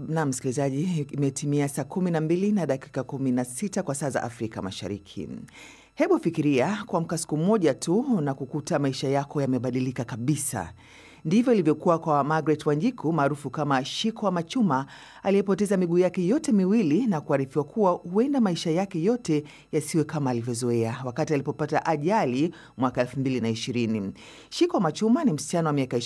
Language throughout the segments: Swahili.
Na msikilizaji, imetimia saa kumi na mbili na dakika kumi na sita kwa saa za Afrika Mashariki. Hebu fikiria kuamka siku moja tu na kukuta maisha yako yamebadilika kabisa. Ndivyo ilivyokuwa kwa Margaret Wanjiku maarufu kama Shiko Machuma aliyepoteza miguu yake yote miwili na kuarifiwa kuwa huenda maisha yake yote yasiwe kama alivyozoea wakati alipopata ajali mwaka 2020. Shiko Machuma ni msichana wa miaka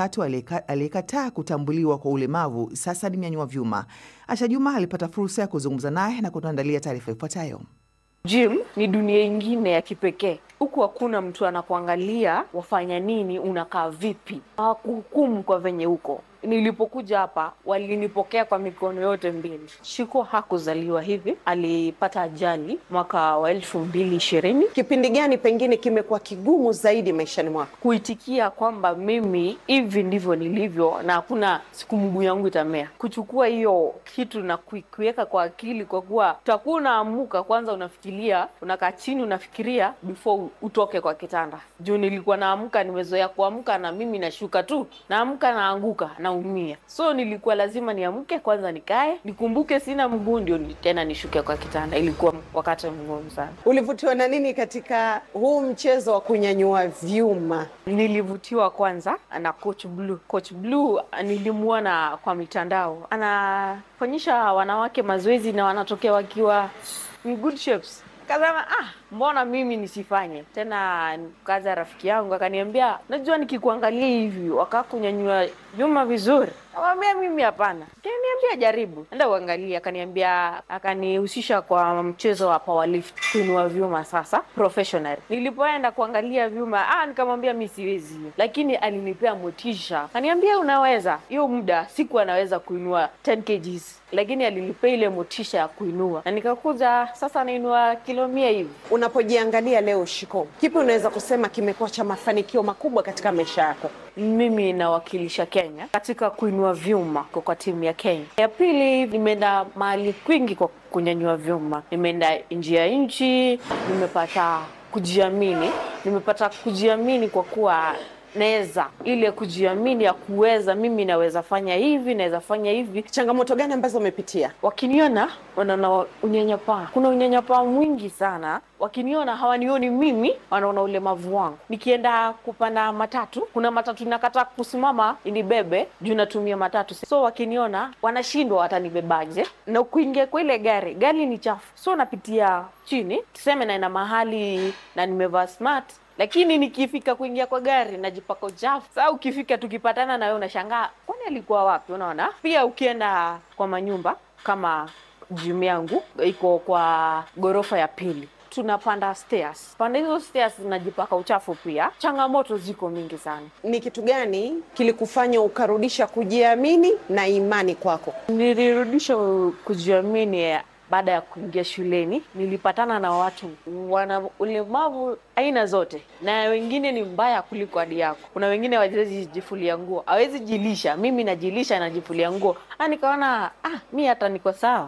23 aliyekataa kutambuliwa kwa ulemavu, sasa ni mnyanyua vyuma. Asha Juma alipata fursa ya kuzungumza naye na kutuandalia taarifa ifuatayo. Gym ni dunia ingine ya kipekee. Huku hakuna mtu anakuangalia wafanya nini, unakaa vipi, hawakuhukumu kwa venye huko. Nilipokuja hapa walinipokea kwa mikono yote mbili. Shiko hakuzaliwa hivi, alipata ajali mwaka wa elfu mbili ishirini. Kipindi gani pengine kimekuwa kigumu zaidi maishani mwako? Kuitikia kwamba mimi hivi ndivyo nilivyo na hakuna siku mguu yangu itamea, kuchukua hiyo kitu na kuiweka kwa akili, kwa kuwa utakuwa unaamuka, kwanza unafikiria, unakaa chini, unafikiria before utoke kwa kitanda. Juu nilikuwa naamka, nimezoea kuamka na mimi nashuka tu, naamka naanguka na umia so nilikuwa lazima niamke kwanza, nikae nikumbuke sina mguu, ndio tena nishuke kwa kitanda. Ilikuwa wakati mgumu sana. Ulivutiwa na nini katika huu mchezo wa kunyanyua vyuma? Nilivutiwa kwanza na Coach Blue. Coach Blue nilimuona kwa mitandao, anafanyisha wanawake mazoezi na wanatokea wakiwa in good shapes. Kazama, ah, mbona mimi nisifanye tena? Kaza rafiki yangu akaniambia, najua nikikuangalia hivi wakaa kunyanyua vyuma vizuri. Akamwambia mimi hapana, kaniambia jaribu, enda uangalie. Akaniambia, akanihusisha kwa mchezo wa powerlift, kuinua vyuma sasa professional. Nilipoenda kuangalia vyuma, ah, nikamwambia mi siwezi, lakini alinipea motisha, akaniambia unaweza. Hiyo muda siku anaweza kuinua 10 kgs lakini alinipea ile motisha ya kuinua na nikakuja sasa nainua kilo mia hivi. Unapojiangalia leo, Shiko, kipi unaweza kusema kimekuwa cha mafanikio makubwa katika maisha yako? Mimi nawakilisha Kenya katika kuinua vyuma kwa timu ya Kenya. Ya pili, nimeenda mahali kwingi kwa kunyanyua vyuma, nimeenda nje ya nchi, nimepata kujiamini, nimepata kujiamini kwa kuwa naweza ile kujiamini ya kuweza mimi naweza fanya hivi, naweza fanya hivi. Changamoto gani ambazo umepitia? Wakiniona wanaona unyanyapaa, kuna unyanyapaa mwingi sana. Wakiniona hawanioni mimi, wanaona ulemavu wangu. Nikienda kupanda matatu, kuna matatu inakataa kusimama inibebe juu natumia matatu, so wakiniona wanashindwa watanibebaje, na kuingia kwa ile gari, gari ni chafu, so napitia chini, tuseme naenda mahali na nimevaa smart lakini nikifika kuingia kwa gari najipaka uchafu. Sasa ukifika tukipatana na wewe unashangaa, kwani alikuwa wapi? Unaona, pia ukienda kwa manyumba kama gym yangu iko kwa ghorofa ya pili, tunapanda stairs, panda hizo stairs najipaka uchafu pia. Changamoto ziko mingi sana. Ni kitu gani kilikufanya ukarudisha kujiamini na imani kwako? Nilirudisha kujiamini baada ya kuingia shuleni nilipatana na watu wana ulemavu aina zote, na wengine ni mbaya kuliko hadi yako. Kuna wengine hawawezi jifulia nguo, hawezi jilisha. Mimi najilisha, najifulia nguo, na nikaona ah, mi hata niko sawa.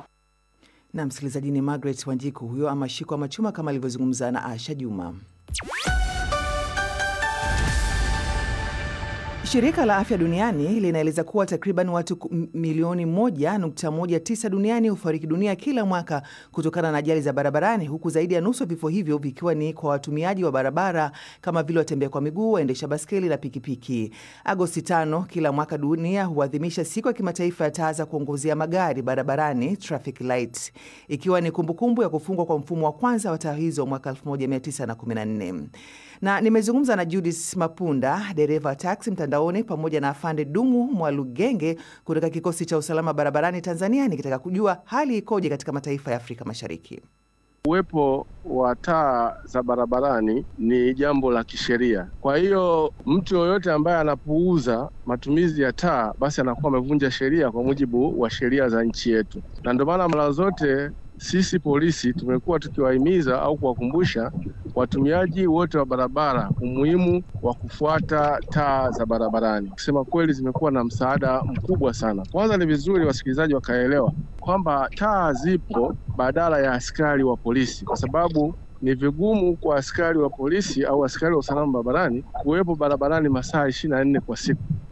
Na msikilizaji, ni Margaret Wanjiku huyo ama Shiko Machuma kama alivyozungumza na Asha Juma. Shirika la Afya Duniani linaeleza kuwa takriban watu milioni 1.19 duniani hufariki dunia kila mwaka kutokana na ajali za barabarani, huku zaidi ya nusu ya vifo hivyo vikiwa ni kwa watumiaji wa barabara kama vile watembea kwa miguu, waendesha baskeli na pikipiki. Agosti tano kila mwaka dunia huadhimisha siku ya kimataifa ya taa za kuongozea magari barabarani, traffic light, ikiwa ni kumbukumbu ya kufungwa kwa mfumo wa kwanza wa taa hizo mwaka 1914 na nimezungumza na Judith Mapunda, dereva taksi mtandaoni, pamoja na afande Dumu Mwalugenge kutoka kikosi cha usalama barabarani Tanzania, nikitaka kujua hali ikoje katika mataifa ya Afrika Mashariki. Uwepo wa taa za barabarani ni jambo la kisheria. Kwa hiyo mtu yoyote ambaye anapuuza matumizi ya taa, basi anakuwa amevunja sheria kwa mujibu wa sheria za nchi yetu, na ndio maana mara zote sisi polisi tumekuwa tukiwahimiza au kuwakumbusha watumiaji wote wa barabara umuhimu wa kufuata taa za barabarani. Kusema kweli, zimekuwa na msaada mkubwa sana. Kwanza ni vizuri wasikilizaji wakaelewa kwamba taa zipo badala ya askari wa polisi, kwa sababu ni vigumu kwa askari wa polisi au askari wa usalama barabarani kuwepo barabarani masaa ishirini na nne kwa siku.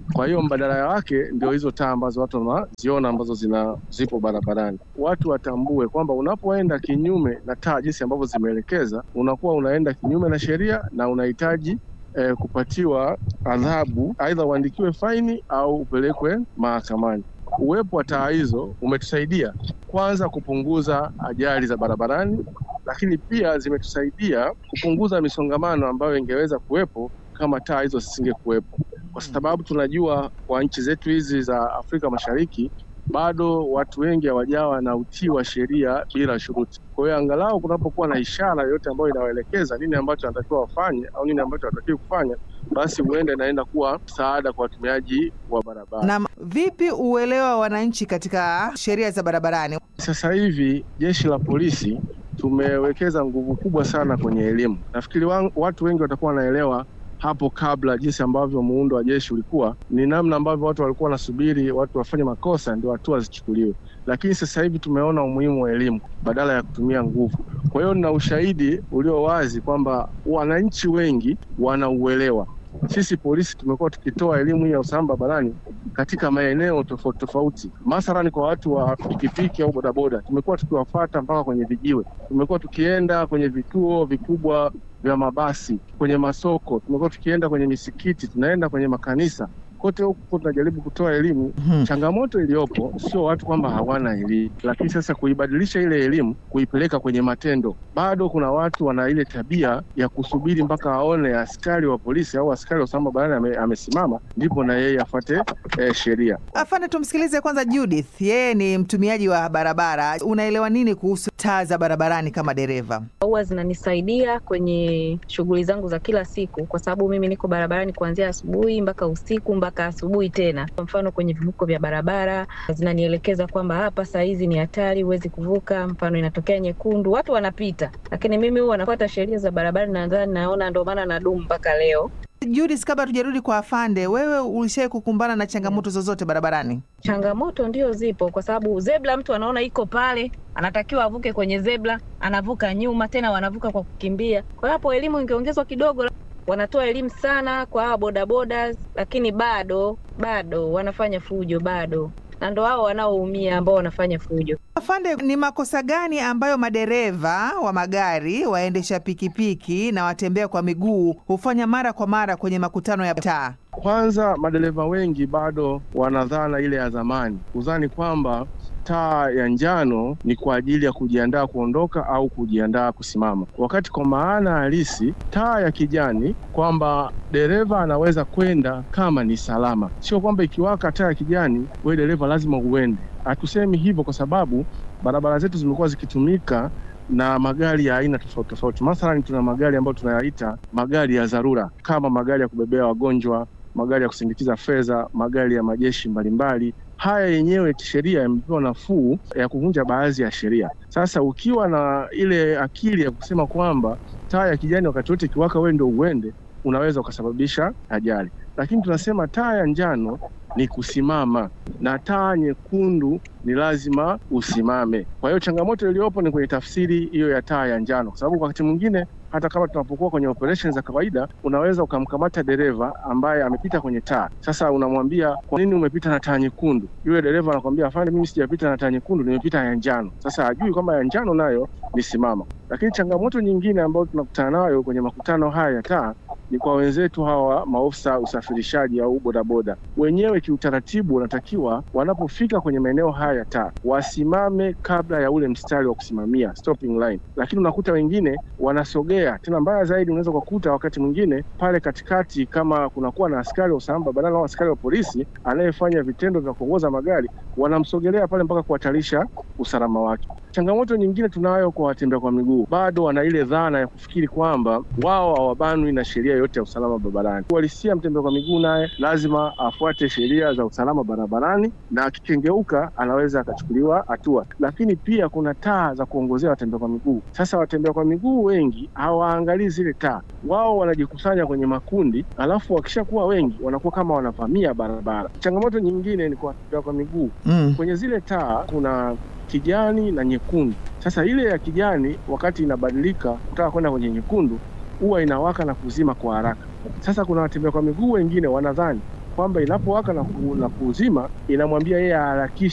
Kwa hiyo mbadala wake ndio hizo taa ambazo watu wanaziona ambazo zina zipo barabarani. Watu watambue kwamba unapoenda kinyume na taa jinsi ambavyo zimeelekeza, unakuwa unaenda kinyume na sheria na unahitaji eh, kupatiwa adhabu, aidha uandikiwe faini au upelekwe mahakamani. Uwepo wa taa hizo umetusaidia kwanza kupunguza ajali za barabarani, lakini pia zimetusaidia kupunguza misongamano ambayo ingeweza kuwepo kama taa hizo zisingekuwepo, kwa sababu tunajua kwa nchi zetu hizi za Afrika Mashariki bado watu wengi hawajawa na utii wa sheria bila shuruti. Kwa hiyo angalau kunapokuwa na ishara yoyote ambayo inawaelekeza nini ambacho wanatakiwa wafanye au nini ambacho hawatakiwi kufanya, basi huenda inaenda kuwa msaada kwa watumiaji wa barabara. Na vipi uelewa wa wananchi katika sheria za barabarani? Sasa hivi jeshi la polisi tumewekeza nguvu kubwa sana kwenye elimu. Nafikiri wan- watu wengi watakuwa wanaelewa hapo kabla jinsi ambavyo muundo wa jeshi ulikuwa, ni namna ambavyo watu walikuwa wanasubiri watu wafanye makosa ndio hatua zichukuliwe, lakini sasa hivi tumeona umuhimu wa elimu badala ya kutumia nguvu. Kwa hiyo nina ushahidi ulio wazi kwamba wananchi wengi wanauelewa. Sisi polisi tumekuwa tukitoa elimu hii ya usalama barabarani katika maeneo tofauti tofauti, mathalani kwa watu wa pikipiki au bodaboda, tumekuwa tukiwafata mpaka kwenye vijiwe, tumekuwa tukienda kwenye vituo vikubwa vya mabasi, kwenye masoko, tumekuwa tukienda kwenye misikiti, tunaenda kwenye makanisa, kote huko tunajaribu kutoa elimu. Hmm. Changamoto iliyopo sio watu kwamba hawana elimu, lakini sasa kuibadilisha ile elimu kuipeleka kwenye matendo. Bado kuna watu wana ile tabia ya kusubiri mpaka aone askari wa polisi au askari wa usalama barabarani ame, amesimama ndipo na yeye afuate eh, sheria. Afande, tumsikilize kwanza Judith. Yeye ni mtumiaji wa barabara. Unaelewa nini kuhusu taa za barabarani kama dereva? huwa zinanisaidia kwenye shughuli zangu za kila siku, kwa sababu mimi niko barabarani kuanzia asubuhi mpaka usiku mpaka asubuhi tena. Kwa mfano kwenye vivuko vya barabara zinanielekeza kwamba hapa saa hizi ni hatari, huwezi kuvuka. Mfano inatokea nyekundu, watu wanapita, lakini mimi huwa nafuata sheria za barabara, nadhani naona, ndio maana nadumu mpaka leo. Judith, kabla tujarudi kwa afande, wewe ulishai kukumbana na changamoto zozote barabarani? Changamoto ndio zipo, kwa sababu zebra mtu anaona iko pale, anatakiwa avuke kwenye zebra, anavuka nyuma, tena wanavuka kwa kukimbia. Kwa hiyo hapo elimu ingeongezwa kidogo. Wanatoa elimu sana kwa hawa bodaboda, lakini bado bado wanafanya fujo bado, na ndo hao wanaoumia ambao wanafanya fujo. Afande, ni makosa gani ambayo madereva wa magari, waendesha pikipiki na watembea kwa miguu hufanya mara kwa mara kwenye makutano ya taa? Kwanza, madereva wengi bado wanadhana ile ya zamani, kudhani kwamba taa ya njano ni kwa ajili ya kujiandaa kuondoka au kujiandaa kusimama, wakati kwa maana halisi taa ya kijani kwamba dereva anaweza kwenda kama ni salama, sio kwamba ikiwaka taa ya kijani wewe dereva lazima uende. Hatusemi hivyo kwa sababu barabara zetu zimekuwa zikitumika na magari ya aina tofauti tofauti. Mathalani, tuna magari ambayo tunayaita magari ya dharura, kama magari ya kubebea wagonjwa, magari ya kusindikiza fedha, magari ya majeshi mbalimbali. Haya yenyewe kisheria yamepewa nafuu ya kuvunja baadhi ya sheria. Sasa ukiwa na ile akili ya kusema kwamba taa ya kijani wakati wote ikiwaka wewe ndio uende, unaweza ukasababisha ajali. Lakini tunasema taa ya njano ni kusimama na taa nyekundu ni lazima usimame. Kwa hiyo changamoto iliyopo ni kwenye tafsiri hiyo ya taa ya njano, kwa sababu wakati mwingine hata kama tunapokuwa kwenye operation za kawaida, unaweza ukamkamata dereva ambaye amepita kwenye taa. Sasa unamwambia kwa nini umepita na taa nyekundu? Yule dereva anakwambia afande, mimi sijapita na taa nyekundu, nimepita ya njano. Sasa hajui kwamba ya njano nayo ni simama. Lakini changamoto nyingine ambayo tunakutana nayo kwenye makutano haya ya taa ni kwa wenzetu hawa maofisa usafirishaji au bodaboda wenyewe, kiutaratibu wanatakiwa wanapofika kwenye maeneo haya ya taa wasimame kabla ya ule mstari wa kusimamia stopping line, lakini unakuta wengine wanasogea tena. Mbaya zaidi, unaweza kukuta wakati mwingine pale katikati, kama kunakuwa na askari wa usalama barabarani au askari wa polisi anayefanya vitendo vya kuongoza magari, wanamsogelea pale mpaka kuhatarisha usalama wake. Changamoto nyingine tunayo kwa watembea kwa miguu, bado wana ile dhana ya kufikiri kwamba wao hawabanwi na sheria yote ya usalama barabarani. Uhalisia, mtembea kwa miguu naye lazima afuate sheria za usalama barabarani, na akikengeuka anaweza akachukuliwa hatua. Lakini pia kuna taa za kuongozea watembea kwa miguu. Sasa watembea kwa miguu wengi hawaangalii zile taa, wao wanajikusanya kwenye makundi, alafu wakishakuwa wengi wanakuwa kama wanavamia barabara. Changamoto nyingine ni kwa watembea kwa miguu Mm. kwenye zile taa kuna kijani na nyekundu. Sasa ile ya kijani wakati inabadilika kutaka kwenda kwenye nyekundu, huwa inawaka na kuzima kwa haraka. Sasa kuna watembea kwa miguu wengine wanadhani kwamba inapowaka na, ku, na kuuzima inamwambia yeye aharakishe